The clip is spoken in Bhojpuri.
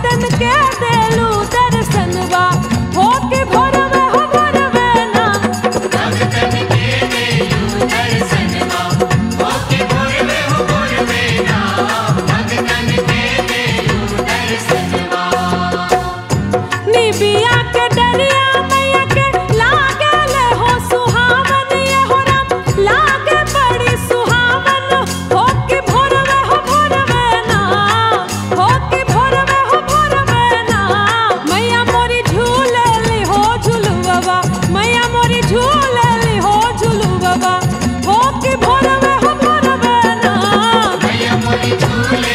भगतन के देलू दर्शनवा हो के भोरवे हो भोरवे ना भगतन के देलू दर्शनवा होके भोरवे हो भोरवे ना भगतन के देलू दर्शनवा निबिया के डरिया मैया के लागे ले हो सुहावन ये हो राम लागे बड़ी सुहावन हो के भोरवे हो भोरवे ना हो के भोरवे हो भोरवे ना मैया मोरी झूले ली हो झुलुवा मैया मोरी झूले ली हो झुलुवा हो के भोरवे हो भोरवे ना मैया मोरी झूले